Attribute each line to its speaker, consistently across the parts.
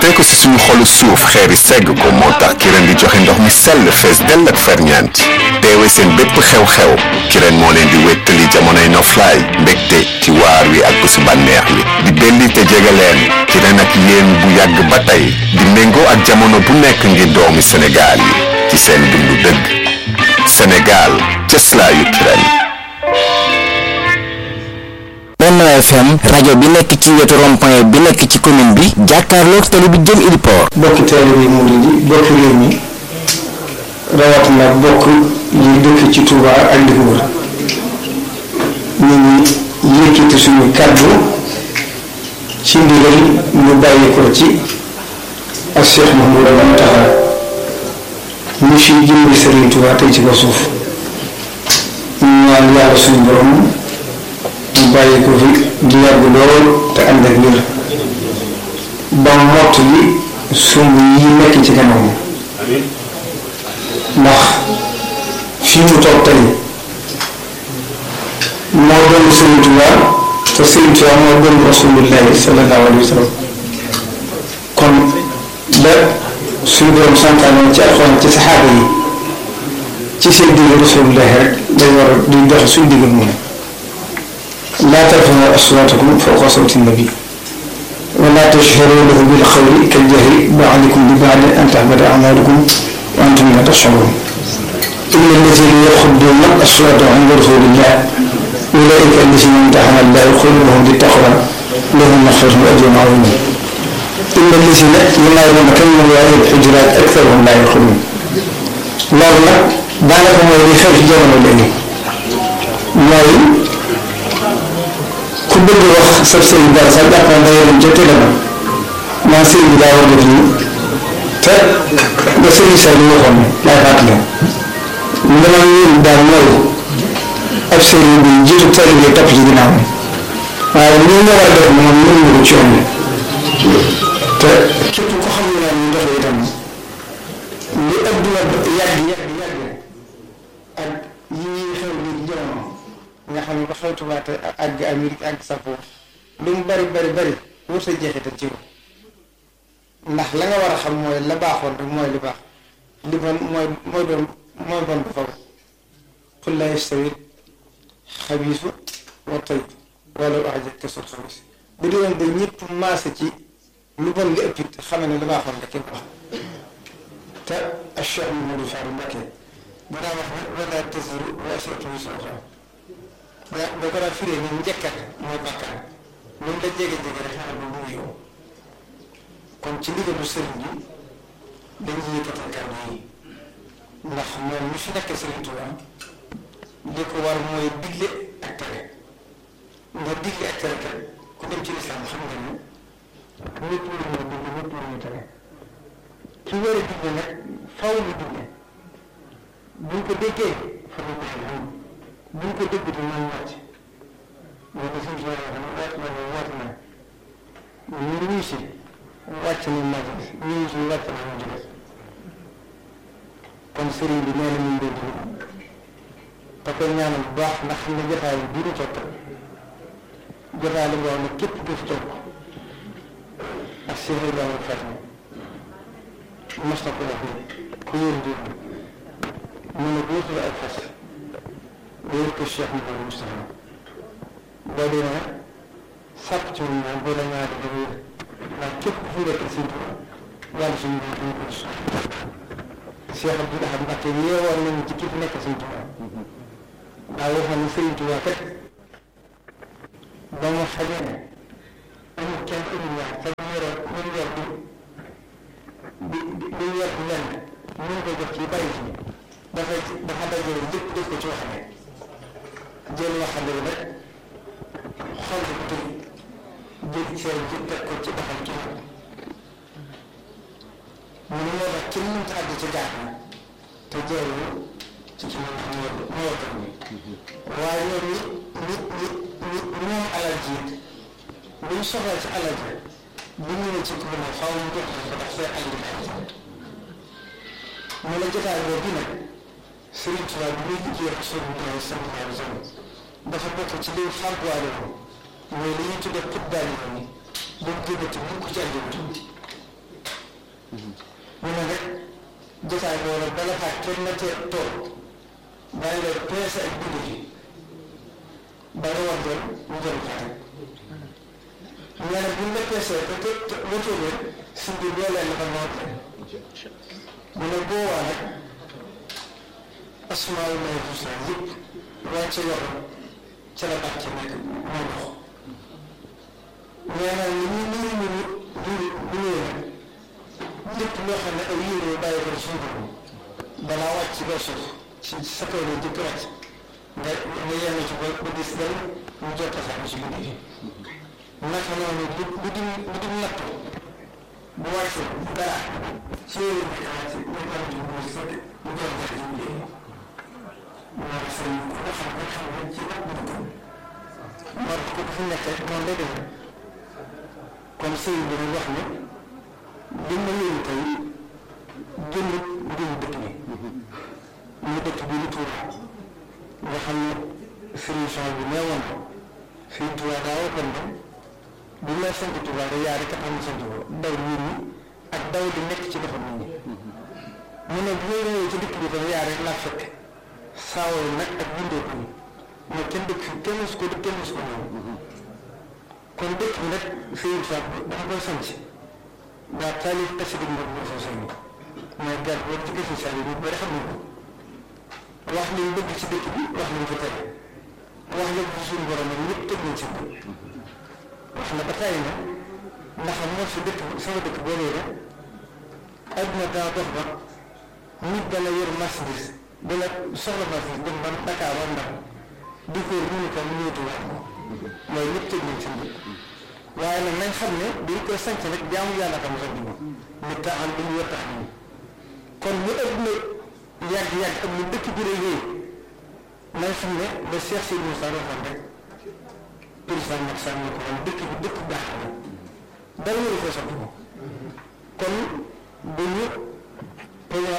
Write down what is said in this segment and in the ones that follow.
Speaker 1: sottee ko si suñu xolu suuf xeeri segg ko moo tax Kirène di joxe ndox mi sell fees dell ak ferñeent teewe seen bépp xew-xew Kirène moo leen di wéttali jamonoy noflaay mbégte ci waar wi ak bésu bànneex wi di belli te jege leen Kirène ak yéen bu yàgg ba tey di méngoo ak jamono bu nekk ngir doomi Sénégal yi ci seen dundu dëgg Sénégal cëslaayu Kirène
Speaker 2: Benno FM rajo bi nekk ci wetu rond-point bi nekk ci commune bi jàkkaarloog tali bi jëm Idipor
Speaker 3: bokki taalibe yi murid yi bokki réew mi rawatina bokk yi dëkk ci Touba ak li ko wër ñu ngi yëkkati suñu kàddu ci ndigal ñu bàyyi ko ci ak Cheikh Mouhamadou Mountakha ñu fi jëmbi Serigne Touba tey ci ko suuf ñu ñaan yàlla suñu borom mu bàyyi ko fi di yàgg lool te ànd ak wér ba mott li sumb yi nekk ci kanam ndax fii mu toog tey moo doon Sëriñ Tuubaa te Sëriñ Tuubaa moo doon Rasulullaahi sallallaahu alayhi wa sallam kon la suñu borom santaane ci alxuraan ci saxaaba yi ci seen digg Rasulullaahi rek day war a di dox suñu diggal moom laa tarfa'uu aswaatakum fawqa sawti nabi wa laa tajharuu lahu bil qawli kal jahri ba'dikum li ba'din an tahbata a'maalukum wa antum laa tash'uruun inna allaziina yaxudduuna aswaatahum 'inda rasuulillaahi ulaa'ika allaziina imtahana Allaahu quluubahum lit-taqwaa lahum maghfiratun wa ajrun 'aziim inna allaziina yunaaduunaka min waraa'i l-hujuraati aktharuhum laa ya'qiluun loolu nag daanaka mooy li xew ci jamono léegi mooy ku bëgg wax sab sëriñ dara sax jàpp na dangay dem ca télé ba naan sëriñ bi daa war def lii te nga sëriñ sa li waxoon laay fàttali li ma yéen daal mooy ab sëriñ bi jiitu tali bi topp ci ginnaaw waaye li nga war a def moom mën nga ko ci yoon te képp ko xam ne ñu dox itam li adduna yàgg yàgg yàgg ak yi ñuy xew nii ci jamono nga xam ne ba xew Tuubaa te àgg Amérique àgg sa foofu lu mu bari bari bari wër sa jeexital ci ndax la nga war a xam mooy la baaxoon rek mooy li baax li bon mooy mooy doon mooy bon bu faw qul laa yastawi xabiisu wa tayyib wala a'jabaka kasratu xabiis bu dee woon ba ñëpp maase ci lu bon li ëpp it xame ne la baaxoon rek képp wax te Cheikh Mamadou Fadou Mbacké bu daa wax wala taziru waziratun wizra uxraa ba ba ko daa firee ni njëkkat mooy bàkkaar loolu la jege jege rek xanaa ba mu yow kon ci ndigalu sëriñ bi dañuy yëkkatal kàddu yi ndax moom mi fi nekk sëriñ Tuubaa li ko war mooy digle ak tere nga digle ak tere kat ku dem ci lislaam xam nga ni ñëpp lu ñu digle ñëpp lu ñu tere ki war a digle nag faw ñu digle buñ ko déggee fa ñu ko xam buñ ko dégg di ñoom wàcc moo ko suñ tubaab wax ne wàcc na ne wàcc na ñu ñuy si wàcc na majalis ñu ñuy si wàcc na majalis kon sëriñ bi nee na ñu ngi doon te koy ñaanal bu baax ndax xam ne jotaay bi bii ñu topp jotaay la boo xam ne képp ku fi topp ak Cheikh Ibrahima Faty mos na ko wax ni ku yóor di mu ne boo tudd ak fas wéer ko Cheikh Mouhamadou Moustapha boo dee nag sàpp ci moom moom boo la ñaari da wéer ndax képp ku fi nekk Sëriñ Tuubaa yàlla suñu borom duñu ko gis Cheikh Abdoul Ahad Mbacké yeewoon nañu ci ki fi nekk Sëriñ Tuubaa daa waxoon ne Sëriñ Tuubaa kat ba mu xamee ne amul kenn amul ñaar te ñu yoroon ñu yor di di di yor di lenn ñu ko jox ci bàyyi ci dafa dafa dajale lépp def ko ci waxande jël waxande bi nag xool ko tëj jël seen ci teg ko ci doxal ci moom mu ne moo tax kenn mënta àgg ci gaar na te jeewu ci ci moom moo moo war ni waaye ñoom ñi ñi ñi ñi moom alal ji bu ñu soxla ci alal ji bu ñu ne ci ko ne xaw mu jox ko ndax seen alal ji mu ne jotaay boobu nag Sëriñ Tuubaa bi muy liggéey ak sunu Tuubaa sallallahu alayhi wa sallam dafa bokk ci liy fàgguwaale ko mooy li ñuy tuddee xut daal yi ni bu mu génnati mukk ci àddina ñu ne rek jotaay boobu bala faa kenn na te toog bàyyi la peese ak dugg ji ba nga war doon mu doon faa rek ñu ne buñ la peesee ba te te ba toogee suñ bi boo leen dafa noot mu ne boobaa nag asmaa yu may fusa yëpp wàcce yoxo ca la bàcce nekk moo dox nee naa ni ñu ñu ñu ñu ñu ñu lépp loo xam ne ay yére yu bàyyi ko suñu borom balaa wàcc ba suuf ci sa kaw la jëkk wàcc nga nga yenn ci ba ba gis dal mu jot a sax ci guddi naka noonu bu bu di bu di natt bu wàccee dara ci yére bi wàcc ñu ko ci mu sëkk mu jot a ci guddi moo tax sëñ bi ko xam nga xam nga ci ak bu dugg moo tax ko fi nekkee noonu lay demee kon sëñ bi ñu wax ne li ma yëngu tey génn mbiru dëkk bi mu dëkk bi lu Tuuba nga xam ne solution bi nee woon fii Tuuba daa waxoon ne bi ma sant Tuuba da yaa rek a am sant ko daw nit ñi ak daw di nekk ci defar nit ñi mu ne bu may ñëwee ci dëkk bi tam yaa rek laa fekk saawoo nag ak bindoo ko ne kenn dëkk fi kenn su ko dëkk kenn su ko moom kon dëkk bi nag Sëriñ Tuuba dafa koy sant daa taalif xasida bi moo fa sëñ mooy gar boobu ci gëstu saa yi ñu bëri xam nañ ko wax liñ bëgg ci dëkk bi wax liñ ko tere wax la ko suñu borom nag ñëpp tëg nañ ci ko wax na ba tàyyi na ndax moo si dëkk sama dëkk boobee la adduna daa dox ba nit dana yor marchandise dana soxla marchandise dem ba Dakar ba Ndar di ko wër mënu ko mu ñëwatu wax ko mooy ñëpp tëg nañ ci waaye nag nañ xam ne dañ koy sanc nag jaamu yàlla xam sax dugg nit ta am lu ñu war tax nii kon lu ëpp na yàgg-yàgg ak lu dëkk bi rëy yooyu nañ xam ne ba Cheikh Sidi Moussa waxoon rek président Macky Sall ne ko woon dëkk bi dëkk baax la dara waru ko soppi ko kon bu ñu peña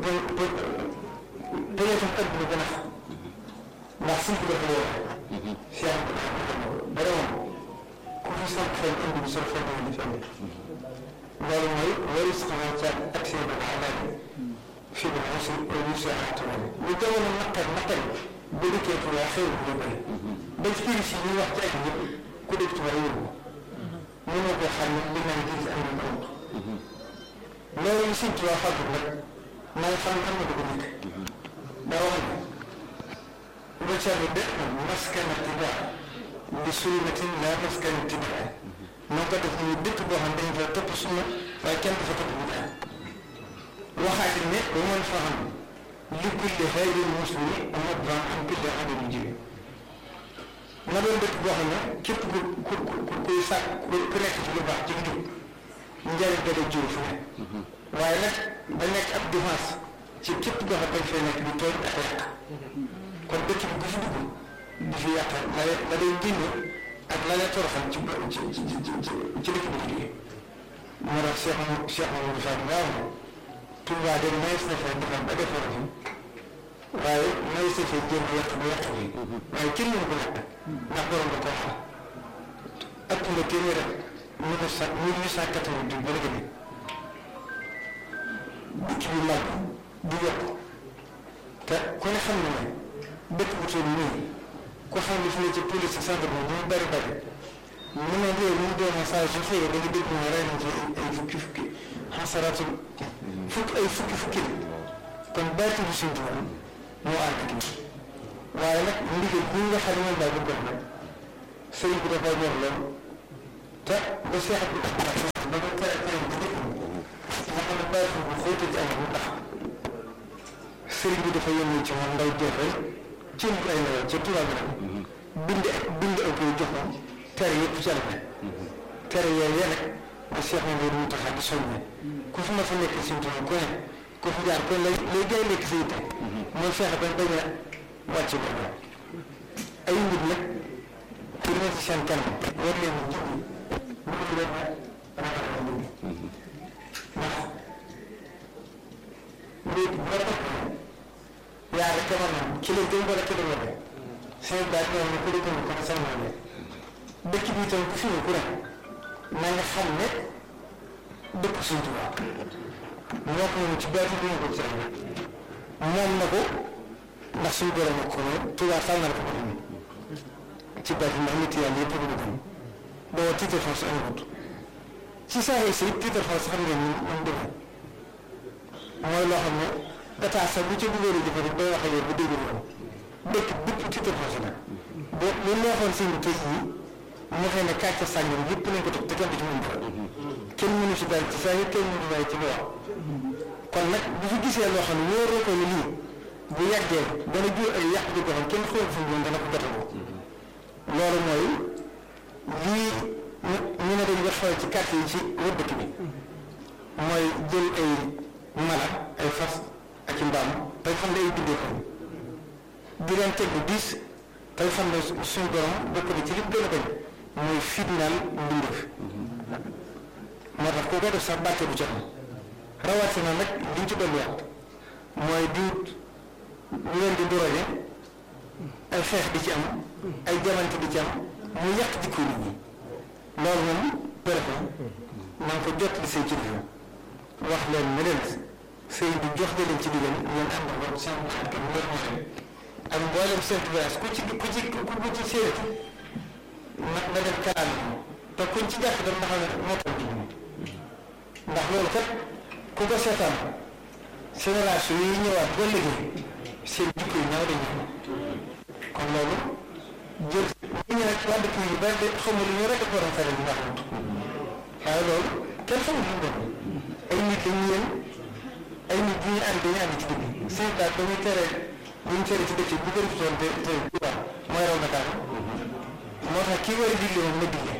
Speaker 3: peña tam adduna gën a xam ndax suñ ko dafa woo Cheikh dara moom ku fi sant fenn indi bi sol fenn di fenn loolu mooy waris xamaa ca ak seen ba xalaat fi ba xasi ñu si axtuwale lu jamono naqar naqar ba dikkee Tuubaa xew bu bëri ba ci kii si ñu wax ci ak ñëpp ku dëkk Tuubaa yóbbu ko mënoo ko xam ne li naan gis am na ko loolu ñu Sëñ Tuubaa fàggu nag naa xam xam na ko nekk daa wax ne ba ca bi dëkk maskana tibaa bi sunnatin laa maskana tibaa moo ko def ñu dëkk boo xam dañ fa topp sunna waaye kenn du fa topp bu daal waxaati ne ba mën fa xam li kulli xayrin muslimi nadban an kulli adami jibi na doon dëkk boo xam ne képp ku ku ku kuy sàkk ku nekk ci lu baax ci njub njariñ da lay jiw fu ne waaye nag da nekk ab défense ci képp koo xam dañ fay nekk di tooñ ak yàq kon dëkk bi ku fi dugg di fi yàq la la day génne ak la lay toroxal ci ci ci ci ci dëkk bi liggéey moo tax Cheikh Mamadou Cheikh Mamadou Fall nga wax Touba de mayees na fee defar ba defar fi waaye mayees na fee jéem a yàq ba yàq fi waaye kenn mënu ko yàq ndax borom da koo xam ëpp nga téeméer rek mille neuf cent mille huit cent quatre-vingt-dix ba léegi nii dëkk bi màgg di yokk te ku ne xam na ne dëkk bu toll nii ku xam ne fi ne ci police centre bi ñu bari bari mu ne réew mi doon saa su xëyee da nga dégg ñu rey nañ ci ay fukki fukki xasaraatul fukki ay fukki fukki kon bàyyi bi suñu tubaab moo ànd ak lii waaye nag ndigal bi nga xam ne moom daal bëgg nag sëriñ bi dafa ñor lool te ba seex bi ba ba tere tere bi dëkk nga xam ne bàyyi bu xóote ci am bu tax sëriñ bi dafa yónni ci moom ndaw jeex rek ci ay ndaw ci tubaab bi nag bind ak bind ak koy jox moom tere yëpp ci la tere yooyu yéen rek ba seex ma boobu mu tax di soññe ku fi ma fa nekk si tubaab ku ne ku fi jaar ku ne lay lay gën a nekk si yitte mooy fexe ba bañ a wàcc boobu ay nit nag pour ne ci seen kanam war leen a jublu mu ngi leen a ragal a jublu ndax léegi bu la topp yaa rek a mën ki la gën wala ki la wala seen baat ñoom ne ku la gën ko sama ne dëkk bi itam ku fi ku ne na nga xam ne dëkk suñ Tuubaa moo ko moom ci baati bi ko ci moom na ko ndax suñu borom ak ko moom Tuubaa tànnal ko ko ci baati ndax nit yàlla yëpp ko bëgg boo titre foncier amut ci saa yi si titre foncier xam ngeen ni moom demee mooy loo xam ne état sax bu ci bëggee di jëfandikoo day wax ak yow bu déglu ko dëkk bépp titre foncier nag boo lu neexoon seen tëj yi mu xëy ne kàcce sàngam yëpp nañ ko teg te kenn du ci mën dara kenn mënu ci dara ci saa yi kenn mënu dara ci lu wax kon nag bu fi gisee loo xam ne wóoroo ko ni lii bu yàggee dana jur ay yàq di ko xam kenn xool fu mu dana ko gàttaloo loolu mooy lii ñu ne dañ ko xew ci quartier yi ci wër dëkk bi mooy jël ay mala ay fas ak i mbaam tey xam ne ay bindee ko di leen teg bu diis tey xam ne suñu borom bokk na ci li mu gën a bañ mooy fitnaal mbindeef moo tax koo koy def sax bàtte bu ci am rawatina nag liñ ci dolliwaat mooy di ñu leen di doroje ay xeex di ci am ay jamante di ci am mu yàq jikko nit ñi loolu moom préfet na nga ko jot li say kilifa wax leen ne leen sëy bi jox leen ci digal ngeen ànd ak seen xarit mu leen wax ak mboolem seen village ku ci ku ci ku ci séeréer na na dem kalaame te kuñ ci jàpp dem ndax moo tax ci ndax loolu kat ku ko seetaan génération yi ñëwaat ba léegi seen jikko yi ñaaw dañu kon loolu jël ñu ne rek waa dëkk yi ba de xamul lu ñu rek ko war a fere bi ndax waaye loolu kenn xamul lu mu doon ay nit dañu yéen ay nit bu ñu ànd dañu ànd ci dëkk seen daal dañuy tere bu ñu tere ci dëkk bu gën doon te te waaw mooy raw Dakar moo tax kii war a digle moom na digle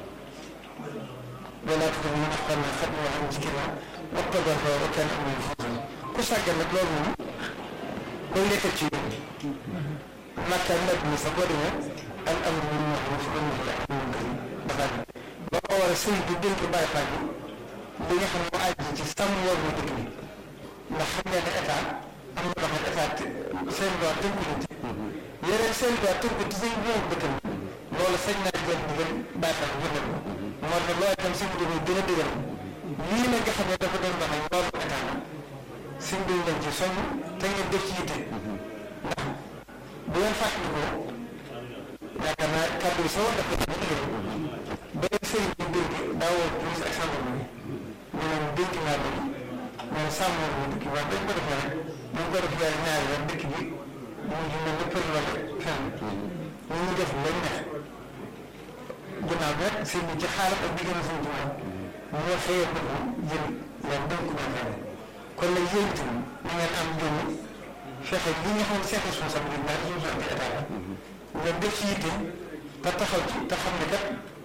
Speaker 3: wala ko mu wax xam ne xam nga xam ci kii waxta ba fa wa kan amul foofu ku sàggan nag loolu moom koy lekkal ci yoon makka nag ni sax boo demee al amru bil ma'ruf wa nahyi anil munkar dafa ba ko war a sëñ bi dénk bàyyi faa bi li nga xam ne mu àjji ci sàmm war na dëkk bi ndax xam ngeen ne état am na loo xam ne état seen droit tënku na ci yeneen seen droit tënku ci seen moom dëkkam loolu sañ naa jël bu gën bàyyi faa bi jëndal ko moo tax loolu itam suñu demee gën a dëgër lii nag nga xam ne dafa doon doxal loolu état la suñ bi leen ci soññ te ngeen def ci yitte ndax bu ngeen fàttalikoo yaakaar naa kàddu yi soo dafa dëgg dëgg ba leen sëriñ bi dénk daa woo police ak gendarmerie ñu leen dénk naa leen ñoom sàmm wu dëkk bi wax dañ ko defee rek ñu ko def yaay ñaari yoon dëkk bi mu ngi mel ni për la fenn ñu ngi def lañ neex ginnaaw bi rek sëñ bi ci xaaral ak diggante sëñ bi moom moo xëyee ko jël leen dénk naa leen kon nag yéen itam na ngeen am jom fexe li nga xam ne seen responsabilité la responsabilité état la nga def ci yitte te taxaw ci te xam ne kat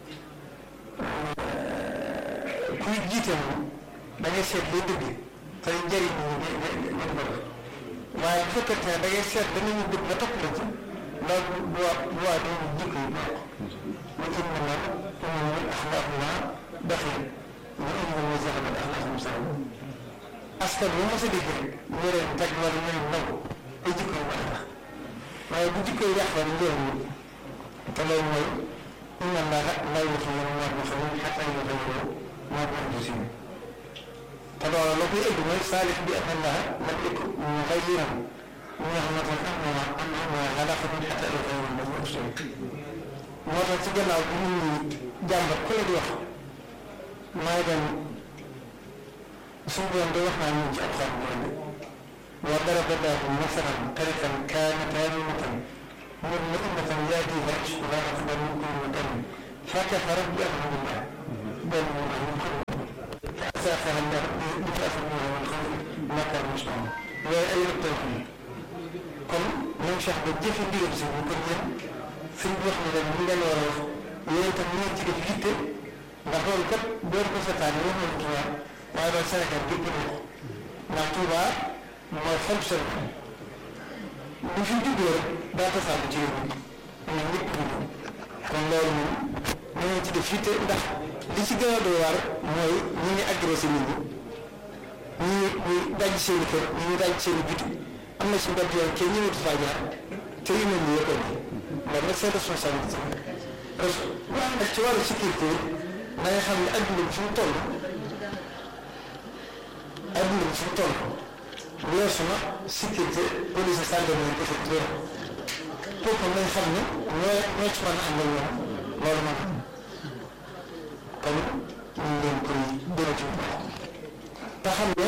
Speaker 3: kuy jiite moom da ngay seet lay dëgg te njëriñ ñi nga nga ko def waaye bu fekkente ne da ngay seet danañu dëgg ba topp la ci loolu bu waa bu waa dañuy jikko yi bokk mu indi na umumul axlaaquna doxin mu indi na zaxamat axlaaqum sax askan bu mos a dégg rek ñu leen teg wala ñu leen nangu ay jikko yu baax tax waaye bu jikko yi yàqoon njëriñ te loolu mooy inna allaha la yughayyiru ma bi qawmin hattaa yughayyiru ma bi anfusihim te loolu la koy ëgg mooy saalix bi anna allaha lam yakun mughayyiran ni'matan an'amaha ala qawmin hattaa yughayyiru ma bi anfusihim moo tax ci gannaaw bi nit ñi jàmbat ku la di wax maa ngi doon suñu borom day wax naa ñun ci alxuraan bu ëllëg wa daraba llaahu masalan qaryatan kaanat aamimatan mutma'innatan yaatiihaa rizquhaa ragadan min kulli makanin fakafarat bi an'ami llaah bal hum qawmun kaafiruun fa azaaقahaa llaahu libaasa l-juu'i wal-khawfi bimaa kaanuu yasna'uun waaye ay rëbb tawxiid kon même Cheikh ba jëfe ndigal si bu ko jëm suñ wax ne leen li ngeen war a wax yéen itam ñu ci def yitte ndax loolu kat boo ko seetaan wax nañu Tuubaa waaye loolu Sénégal gépp na ko ndax Tuubaa mooy xol Sénégal bu fi juddoo rek daa tasaatu ci réew mi ñun ñëpp ñu kon loolu moom ñu ngi ci def yitte ndax li ci gën a doy waar mooy ñi ngi agressé nit ñi ñi ñi daj seen i kër ñi daj seen i biti am na ci mbedd yoon kenn ñëwatu faa jaar te yu mel nii yëpp loolu nag seen responsabilité parce que waaye nag ci wàllu sécurité da nga xam ne adduna bi fi mu toll fu mu toll weesu na sécurité police gendarmerie préfecture kooku nañ xam ne ñoo ñoo ci mën a ànd ak ñoom loolu man kon ñu ngi leen koy déglu ci te xam ne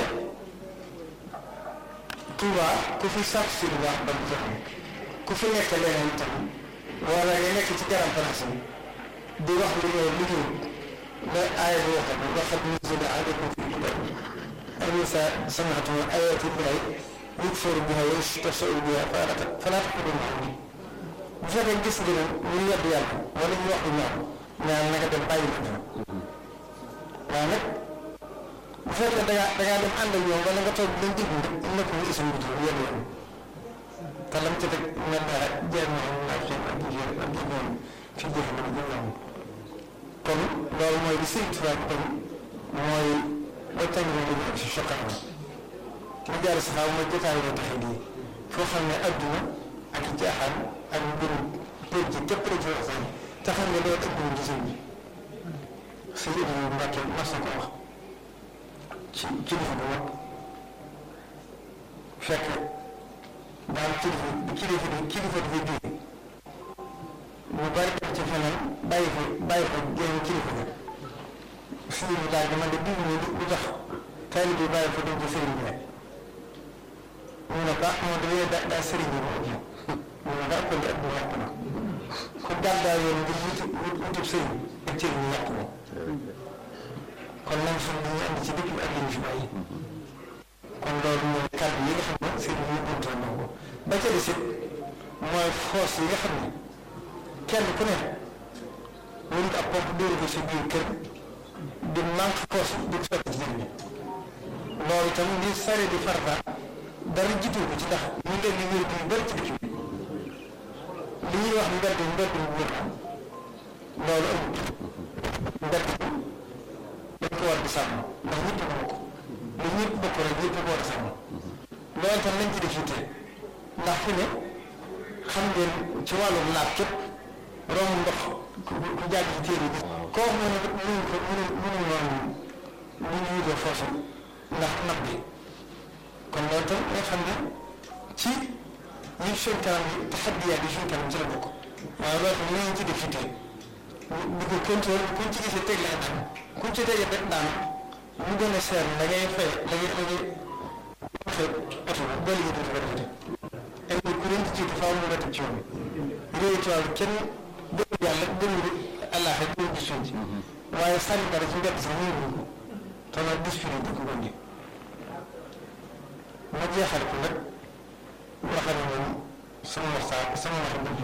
Speaker 3: Touba ku fi sàkk si lu baax ba mu jox ku fi nekk leneen itam wala nga nekk ci garam place bi di wax lu ñëw lu ñëw la aaya bi waxat waxat nuzila alaykum fi kitab أليس سمعتم آيات الله يكفر بها ويستهزئ بها فلا فلا تقولوا معهم bu fekkee gis nga ne ñu yedd yàlla wala ñu wax lu ñaaw ñaan naka dem bàyyi ko ñoom waaye nag bu fekkee da ngaa da ngaa dem ànd ak ñoom wala nga toog dañ déglu rek nekk mu isam bi tudd yedd yàlla te lam ca teg mel na jeex na xam naa seen ak jigéen ak jigéen fi jeex na ñu ñoom kon loolu mooy li Sëriñ Tuubaa kon mooy ba tey ñu ngi si choquant mu jaar si xaw ma jotaay la taxaw di foo xam ne adduna ak jaaxaan ak mbirum pénc ci képp la ci waxtaan te xam ne loolu ëpp na sëñ bi sëñ Ibrahima Mbacke mas na ko wax ci kilifa bu mag fekk daal kilifa kilifa di kilifa di jóge mu bari dem ci feneen bàyyi ko bàyyi ko génn kilifa ga sëriñ bi daal dama de bii nii lu tax taalib bi bàyyi ko dem ci sëriñ bi rek mu ne ko ah moom dañuy da daa sëriñ bi moo ëpp mu ne daa ëppal ëpp yàq na ku gàddaa yoon ngir wuti wutib sëriñ ak cëriñ ñu yàq moom kon nañ xam ne ñu andi ci dëkk bi ak li ñu fi bàyyi kon loolu mooy kàddu yi nga xam ne sëriñ bi buntoon na ko ba ca des it mooy force yi nga xam ne kenn ku ne wut ab pompe dóoru ko sa biir kër di manque force di ko sotti ci jëriñ loolu itam li sare di farata dara jiitu ko ci ndax ñu ngi leen di wér di bëri ci dëkk bi li ñuy wax mbedd mbedd bu wér loolu amut mbedd bi dañ ko war di sàmm ndax ñëpp ko bokk lu ñëpp bokk rek ñëpp ko war a sàmm loolu itam nañ ci def yitte ndax fi ne xam ngeen ci wàllum laab képp romb ndox ku ku jàgg ci téere bi koo xam ne mënuñ ko mënuñ mënuñ noonu lu ñu yitoo foofu ndax nab bi kon loolu tam nga xam ne ci ñi suñ kanam bi taxaddiyaat yi suñ kanam ci la bokk waaye loolu tam nañu ci def yitte di ko contrôle kuñ ci gisee teg la daan kuñ ci tegee rek daan mu gën a seer da ngay fay da ngay da ngay fay oto bi ba léegi dootu ko defati ay kuréel ci jiitu faaw mu nga teg ci yoon bi réew ci wàllu kenn gëmul yàlla gëmul allah rek gëmul gis ci waaye sànni dara ci mbedd sax ñu ko te nag disfiri di ko gondi ma jeexal ko nag waxal moom sama waxtaan sama wax